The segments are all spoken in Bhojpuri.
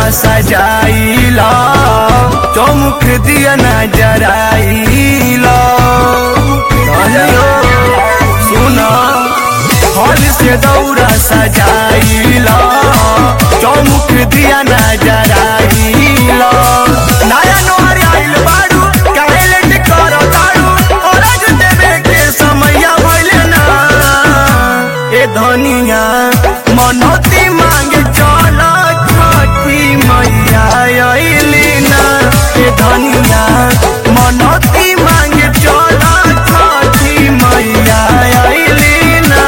सजाइला चौमुख दिया न जराइला धनियो सुना फल से दौरा सजाइला चौमुख दिया न जराइला नया नोहर आइल बाड़ू काहे लेट करो ताड़ू औरज देवे के समैया भइले ना ए धनिया मनोती मांगे चल छठी मैया अइली ना ए धनिया मनोती मांगे चल छठी मैया अइली ना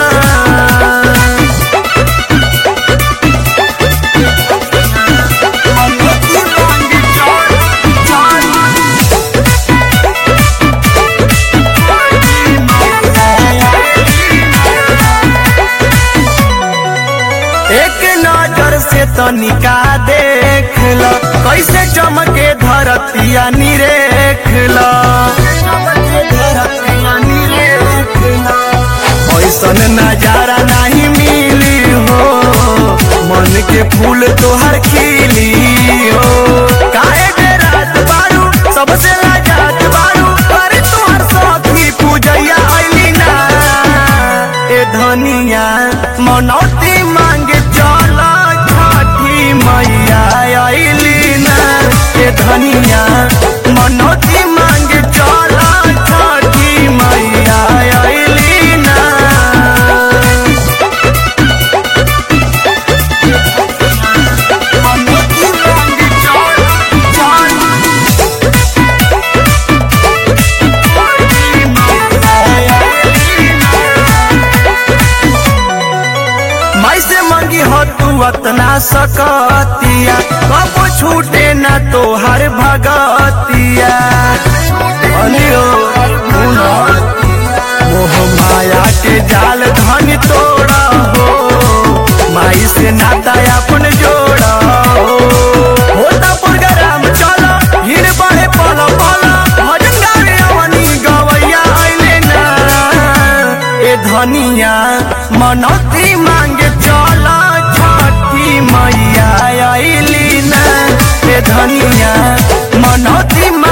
मनोती मांगे चल चल एक नजर से तनिका देख ल कैसे चमके धरतिया निरेख ल ऐसन नजारा नहीं मिली हो मन के फूल तोहर खिली हो काहे बेरात बारू सबसे लाजात बारू अरे तोहर साथी पूजैया अइली ना ए धनिया मनौती मांगे चल छठी मैया अइली ना ए धनिया मनौती मांगे चल छठी मैया अइली ना मनौती मांगे चल चल माई से मंगी हो तू अतना सकतिया कब छूटे न तोहर भगतिया अनियो सुनो, मोह माया के जाल धन तोड़ा हो माई से नाता अपन जोड़ा हो होता प्रोग्राम चला भीड़ बढ़े पल पल भजन गावे अवनी गवैया अइले ना ए धनिया मनौती मांगे चल छठी मैया अइली ना ए धनिया मनौती मांगे